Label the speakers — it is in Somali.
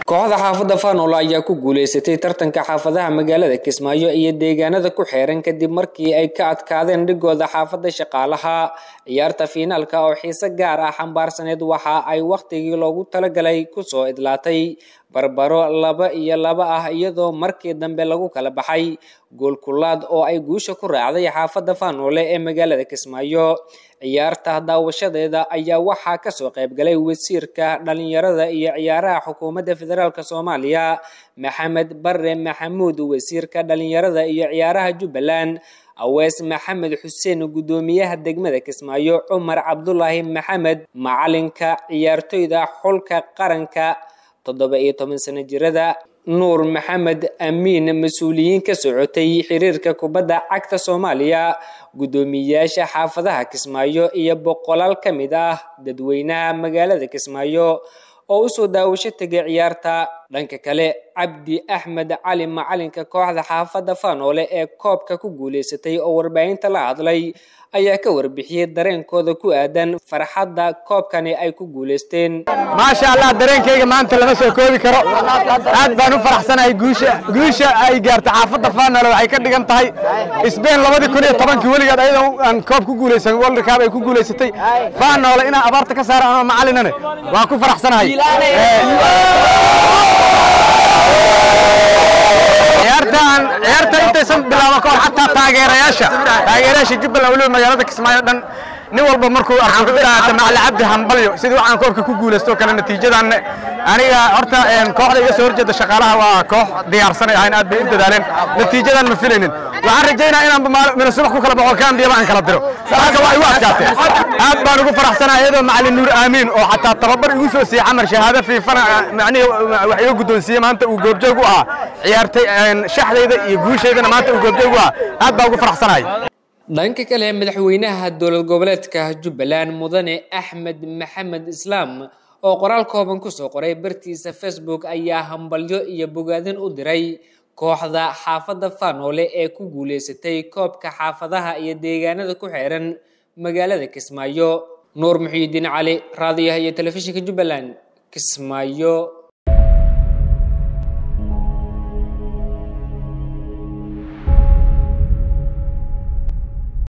Speaker 1: kooxda xaafadda faanoolo ayaa ku guuleysatay tartanka xaafadaha magaalada kismaayo iyo deegaanada ku xeeran kadib markii ay ka adkaadeen dhigooda xaafadda shaqaalaha ciyaarta fiinaalka oo xiise gaar ah xambaarsaneed waxa ay wakhtigii loogu talagalay kusoo idlaatay barbaro laba iyo laba ah iyadoo markii dambe lagu kala baxay goolkulaad oo ay guusha ku raacday xaafadda faanoole ee magaalada kismaayo ciyaarta daawashadeeda ayaa waxaa kasoo qaybgalay wasiirka dhalinyarada iyo ciyaaraha xukuumadda federaalk soomaaliya maxamed bare maxamuud wasiirka dhalinyarada iyo ciyaaraha jubbaland awees maxamed xuseen guddoomiyaha degmada kismaayo cumar cabdulaahi maxamed macalinka ciyaartoyda xulka qaranka toddoba iyo toban sano jirada nuur maxamed amiin mas-uuliyiin ka socotay xiriirka kubadda cagta soomaaliya guddoomiyeyaasha xaafadaha kismaayo iyo boqolaal ka mid ah dadweynaha magaalada kismaayo oo usoo daawasho tegay ciyaarta dhanka kale cabdi axmed cali macalinka kooxda xaafadda faanoole ee koobka ku guuleysatay oo warbaahinta la hadlay ayaa ka warbixiyey dareenkooda ku aadan farxadda koobkani ay ku guuleysteen
Speaker 2: maasha allah dareenkayga maanta lama soo koobi karo aad baan u faraxsanahay guusha guusha ay gaarta xaafadda faanoole waxay ka dhigan tahay sbain labadii kun iyo tobankii weligeed ayadoo aan koob ku guuleysan world cup ay ku guuleysatay faanoole inaan abaarta ka saara anoo macalinane waan ku faraxsanahay ciyaartan ciyaarta intaysan bilaaban kahor xataa taageerayaasha taageerayaasha jubbaland weliba magaalada kismaayo dhan nin walba markuu arko wuxuu idhaahda macali cabdi hambalyo sidii waxaan koobka ku guulaysto kale natiijadan aniga horta kooxda iga soo horjeeda shaqaalaha waa koox diyaarsanay ahayn aad bay u dadaaleen natiijadan ma filaynin waxaan rajaynaa inaan mina subax ku kala baxo kaambiyaba aan kala diro marka waa igu adkaatee aad baan ugu faraxsanahay iyadoo macalin nuur aamiin oo xataa tababar igu soo siiyey camar shahaado fiifana macnihi wax iga guddoonsiiyey maanta uu goobjoog u ahaa ciyaartay shaxdayda iyo guushaydana maanta uu goobjoog u ahaa aad baan ugu faraxsanahay
Speaker 1: dhanka kale madaxweynaha dowlad goboleedka jubbaland mudane axmed maxamed islaam oo qoraal kooban kusoo qoray bartiisa facebook ayaa hambalyo iyo bogaadin u diray kooxda xaafadda faanoole ee ku guuleysatay koobka xaafadaha iyo deegaanada ku xeeran magaalada kismaayo nuur muxiidiin cali raadiyaha iyo telefishinka jubbaland kismaayo